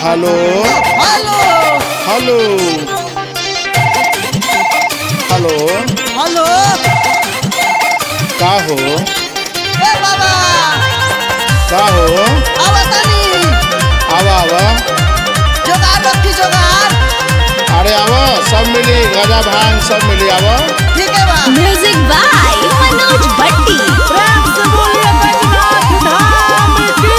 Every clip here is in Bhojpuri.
hello hello hello hello hello का हो ए बाबा का हो आवा तनी आवा आवा जोगार रखी जोगार अरे आवा सब मिली गजा भांग सब मिली आवा ठीक है बा म्यूजिक बाय मनोज भट्टी प्रेम से बोलिए बैजनाथ धाम की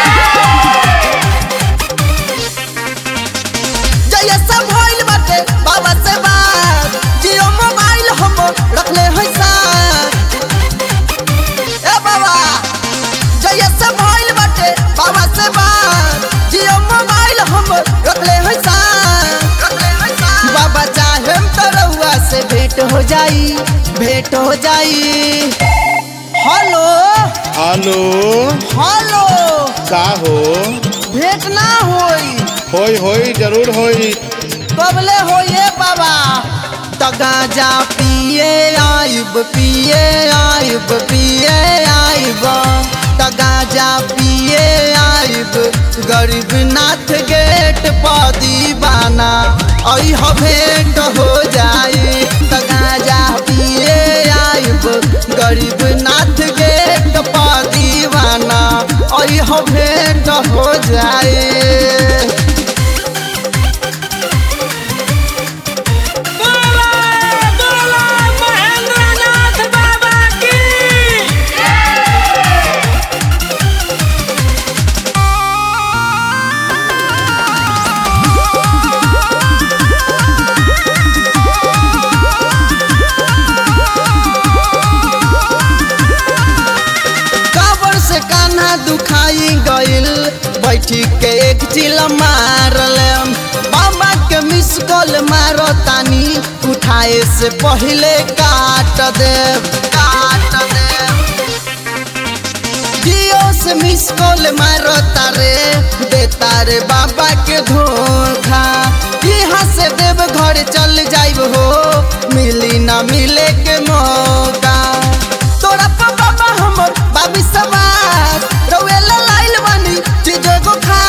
जय सब भइल बाटे बाबा से बात जियो मोबाइल हम रखले है साथ ए बाबा जय सब भइल बाटे बाबा से बात जियो मोबाइल हम रखले है साथ रखले है साथ बाबा चाहे तो रउआ से भेंट हो जाई भेंट हो जाई हेलो हेलो हेलो का हो भेंट ना होई होई होई जरूर होई कबले होइए बाबा त गांजा पिए आइब पिए आइब पिए आइब त गांजा पिए आइब गरीब नाथ गेट पर दीवाना ऐ ह भेंट हो जाई त गांजा पिए आइब गरीब नाथ गेट पर दीवाना ऐ ह भेंट हो जाई काबर से कान्हा दुखाई गइल बैठी के एक चिल मारलम बाबा के मिस कॉल मारो तानी उठाए से पहले काट दे काट दे जियो से मिस कॉल मारो तारे दे तारे बाबा के धोखा यहाँ से देव घर चल जाइब हो मिली ना मिले के मौका तोरा पर बाबा हमर बाबी सवार रउएला लाइल बानी चीजो को खा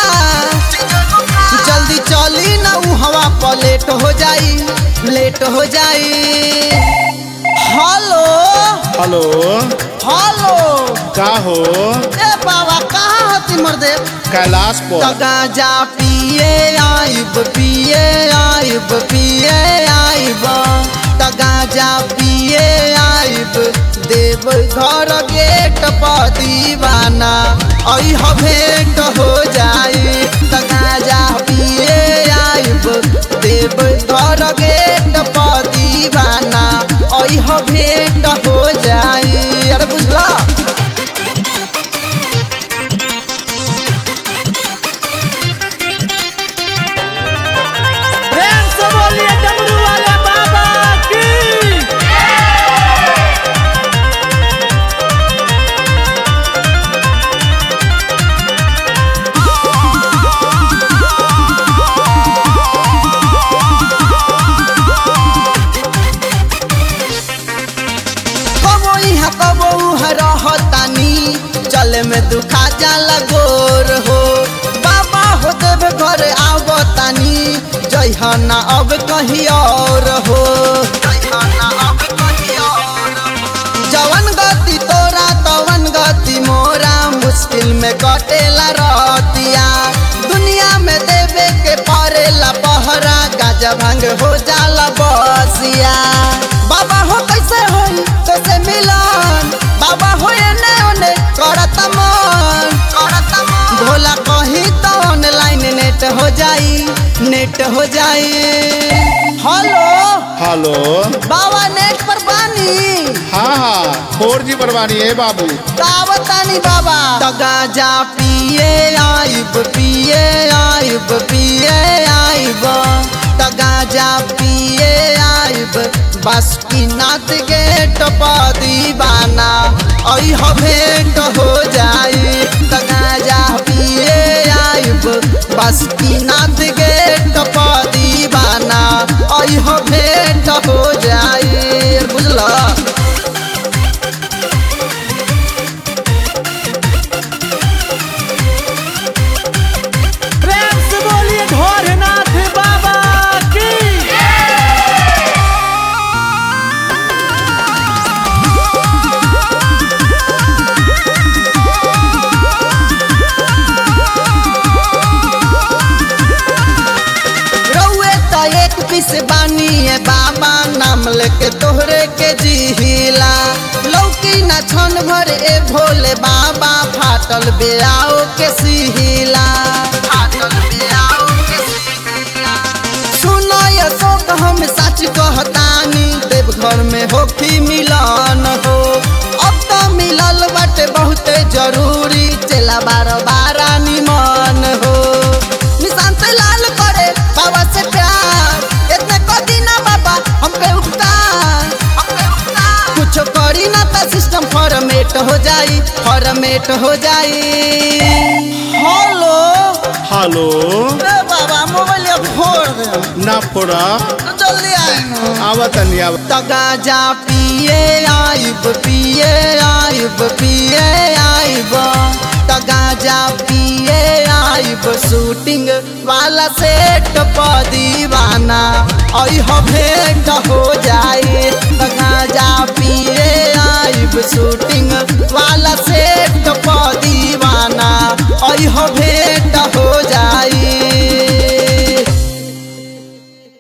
जल्दी चली ना उ हवा पर लेट हो जाई लेट हो जाई हेलो हेलो हेलो का हो ए बाबा कहाँ हती मर्दे कैलाश त पर गांजा पिए आइब पिए आइब पिए आइब त गांजा पिए आइब देव घर गेट पर दीवाना ऐ ह भेंट हो जाई त गांजा पिए आइब देव घर गेट पर दीवाना ऐ ह भेंट हो जाई अरे बुझला प्रेम से बोलिए डमरू वाले बाबा की कबो यहाँ कबो उहाँ रहतानी चले में दुखा जाला गोर हो बाबा हो देव घर आवतानी जइहना अब कहीं और हो जइहना अब कहीं और जवन गति तोरा तवन गति मोरा मुश्किल में कटेला रहतिया दुनिया में देवे के परेला पहरा गाजा भांग हो जाला बसिया बाबा हो कैसे होई कैसे मिलन बाबा हो एने ओने करत मन करत मन भोला कही तो ऑनलाइन नेट हो जाई नेट हो जाई हेलो हेलो बाबा नेट पर बानी हाँ हाँ फोर जी बरबानी है बाबू तावतानी बाबा त गांजा पिए आइब पिए आइब पिए आइब त गांजा पिए आइब बस की नाथ गेट पर दीवाना ऐ ह भेंट हो जाई त गांजा पिए आइब बस की नाथ गेट पर दीवाना ऐ ह भेंट हो जाई बुझला प्रेम से बोल तोहरे के जिहिला लौकी ना छन भर ए भोले बाबा फाटल बेआओ के सिहिला फाटल बेआओ के सिहिला सुनो ये शोक हम सच कहतानी देवघर में होखी मिलन हो अब तो मिलल बाटे बहुते जरूरी चला बार बारा निमन हो निशांत लाल करे बाबा से प्यार इतने कदी ना बाबा हम पे उपकार हम पे उपकार कुछ करी ना तो सिस्टम फॉर्मेट हो जाई फॉर्मेट हो जाई हेलो हेलो ए बाबा मोबाइल फोड़ दे ना फोड़ा तो जल्दी आए ना आवत नहीं आवत त गाजा पिए आइब पिए आइब पिए आइब त गाजा पिए आइब शूटिंग वाला सेट प दीवाना अह भेंट हो जाए त गाजा पिए आइब शूटिंग